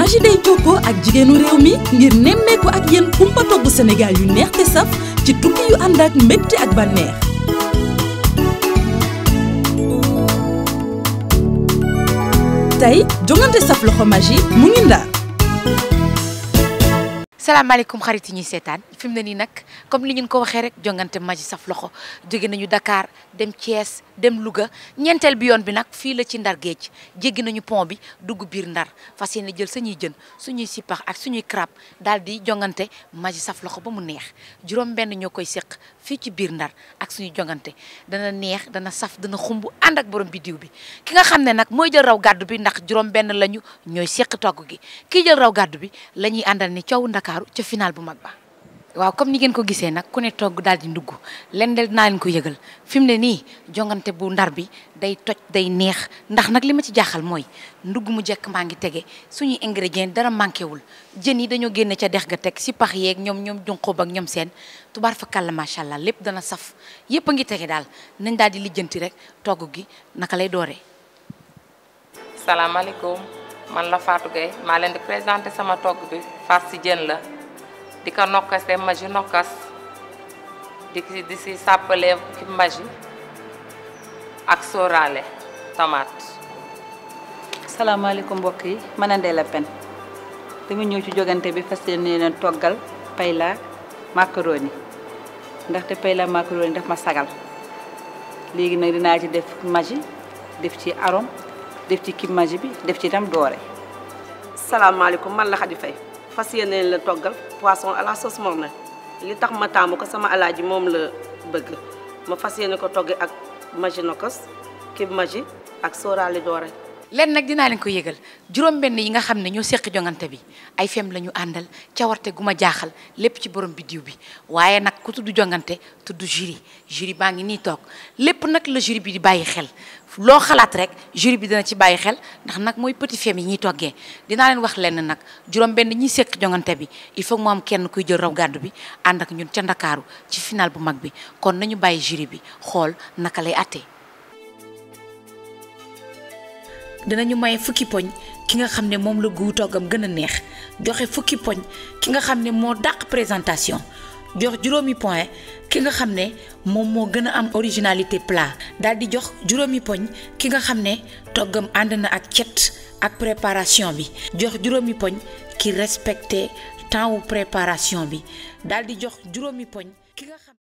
Maggi day jokkoo ak jigéenu réew mi ngir nemmeeku ak yéen kumpa togg Sénégal yu neex te saf ci tukki yu ànd ak mbégte ak bànneex tey jongante saf loxo Maggi mu ngi Ndar salaamaaleykum xarit yi ñuy seetaan fi mu ne nii nag comme li ñu ko waxee rek jongante Maggi saf loxo jóge nañu Dakar dem Thiès dem Louga ñeenteel bi yoon bi nag fii la ci Ndar géej jéggi nañu pont bi dugg biir Ndar fas yéene jël sañuy jën suñuy sipax ak suñuy crab daal di jongante Maggi saf loxo ba mu neex juróom benn ñoo koy séq fii ci biir Ndar ak suñuy jongante dana neex dana saf dana xumb ànd ak borom biddiw bi ki nga xam ne nag mooy jël raw gàddu bi ndax juróom benn lañu ñooy séq togg gi kii jël raw gàddu bi la ñuy àndal ni coow Ndakaaru ca final bu mag ba waaw comme ni ngeen ko gisee nag ku ne togg daal di ndugg len del naa leen ko yëgal fi mu ne nii jongante bu ndar bi day toj day neex ndax nag li ma ci jaaxal mooy ndugg mu jekk maa ngi tege suñuy ingrédients dara manqué wul jën yi dañoo génne ca dex ga teg si pax yeeg ñoom ñoom junqoob ak ñoom seen tubaar fa kàlla macha allah lépp dana saf yépp a ngi tege daal nañ daal di lijjanti rek togg gi naka lay dooree. salaamaaleykum man la Fatou Gueye maa leen di présenté sama togg bi farce si jën la di ko nokkas te Maggi nokkas di si di si sàppale ki Maggi ak sóoraale tomate salaamaaleykum mbokk yi mën a ndee la pen dama ñëw ci jogante bi fas yéene leen toggal payla macaroni ndaxte payla macaroni daf ma sagal léegi nag dinaa ci def Maggi def ci arôme def ci kii Maggi bi def ci itam doore salaamaaleykum man la Khady Faye fas yéene la toggal poisson à la sauce morne li tax ma taamu ko sama alaaji moom la bëgg ma fas yéene ko togg ak Maggi nokos kib Maggi ak sóoraale doore leen nag dinaa leen ko yëgal juróom benn yi nga xam ne ñoo seq jongante bi ay fem la ñu àndal cawarte gu ma jaaxal lépp ci borom biddiw bi waaye nag ku tudd jongante tudd jury jury baa ngi nii toog lépp nag la jury bi di bàyyi xel loo xalaat rek jury bi dina ci bàyyi xel ndax nag mooy petit fem yi ñuy toggee dinaa leen wax lenn nag juróom benn ñi seq jongante bi il faut mu am kenn kuy jël raw gàddu bi ànd ak ñun ca ndakaaru ci final bu mag bi kon nañu bàyyi jury bi xool naka lay attee dinañu maye fukki poñ ki nga xam ne moom la guu toggam gën a neex joxe fukki poñ ki nga xam ne moo dàq présentation jox juróomi point ki nga xam ne moom moo gën a am originalité plat daal di jox juróomi poñ ki nga xam ne toggam ànd na ak cet ak préparation bi jox juróomi poñ ki respecté temps wu préparation bi daal di jox juróomi poñ ki nga xam